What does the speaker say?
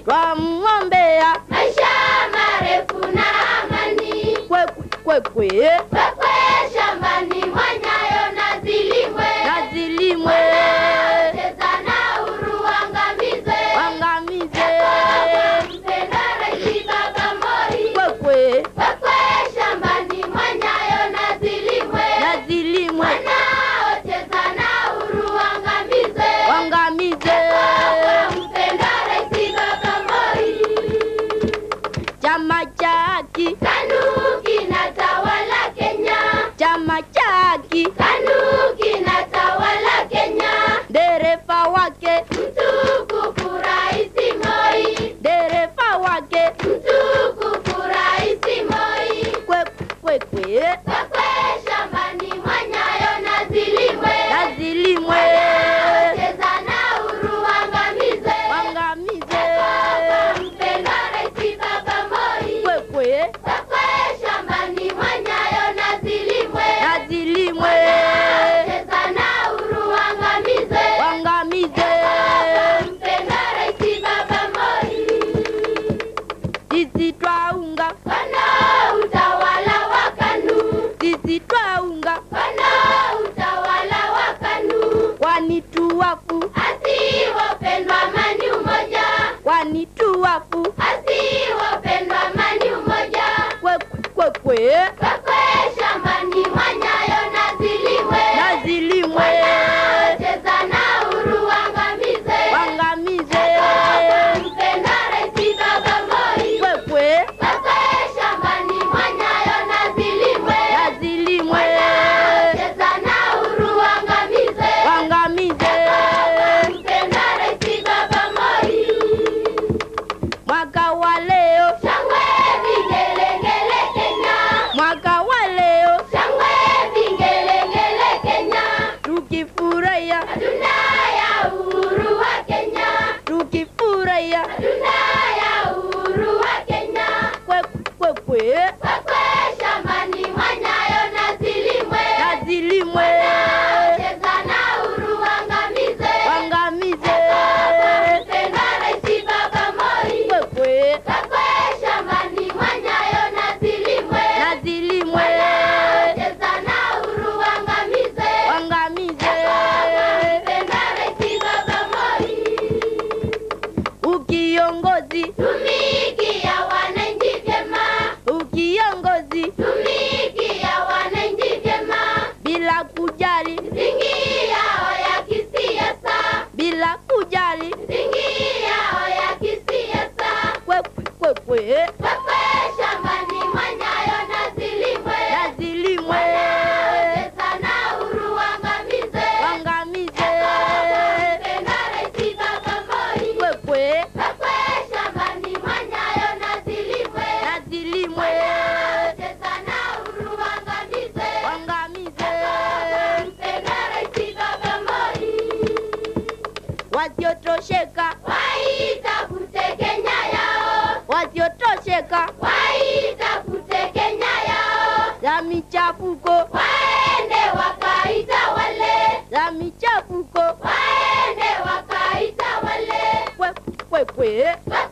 twamwombea maisha marefu na amani. kwekwe Kwekwe shambani mwanyayo na zilimwe, na zilimwe cheza na uru angamize. angamize Mpenda Rais Baba Moi. kwekwe Kwekwe shambani mwanyayo na zilimwe, na zilimwe wanaocheza na uru angamize. angamize Mpenda Rais Baba Moi. chama cha haki KANU kinatawala Kenya, chama cha haki KANU kinatawala Kenya. dereva wake Mtukufu Rais Moi, dereva wake mtukufu Rais Moi. kwekwe Kwekwe shambani mwanyayo na zilimwe, na zilimwe cheza na uru angamize. angamize Mpenda Rais Baba Moi. kwekwe Kwekwe shambani mwanyayo na zilimwe, na zilimwe cheza na uru angamize. angamize Mpenda Rais Baba Moi. sisi twaunga Wana utawala wa KANU, sisi twaunga wana utawala wa KANU. kwani tuwafu Asiwapendwa amani umoja, kwani tuwafu asiwapendwa amani umoja. kwekwe kwekwe Kwekwe shambani mwanyayo na zilimwe, na zilimwe cheza na uru angamize. angamize Mpenda Rais Baba Moi. kwekwe Kwekwe shambani mwanyayo na zilimwe, na zilimwe cheza na uru angamize. angamize Mpenda Rais Baba Moi. mwaka wa leo Shangwe vigelegele Kenya, mwaka wa leo shangwe vigelegele Kenya, tukifurahia hatuna ya uhuru wa Kenya, tukifurahia hatuna ya uhuru wa Kenya. kwekwe kwekwe Kwekwe shambani mwanyayo na zilimwe, na zilimwe cheza na uhuru angamize. angamize Mpenda Rais Baba Moi. kwekwe Kwekwe shambani mwanyayo na zilimwe, na zilimwe cheza na uhuru angamize. angamize Mpenda Rais Baba Moi. ukiongozi Tumikia wananchi vyema, ukiongozi tumikia wananchi vyema. bila kujali Misingi yao ya kisiasa, bila kujali misingi yao ya kisiasa. kwekwe kwekwe Kwekwe shambani mwanyayo na zilimwe, na zilimwe cheza na uhuru angamize. angamize Mpenda Rais Baba Moi. kwekwe Kwekwe shambani mwanyayo na zilimwe, na zilimwe cheza na uhuru angamize. angamize Mpenda Rais Baba Moi. wasiotosheka Waitafute Kenya yao, wasiotosheka waitafute Kenya yao, za michafuko waende wakaitawale, za michafuko waende wakaitawale. kwekwe kwekwe Kwekwe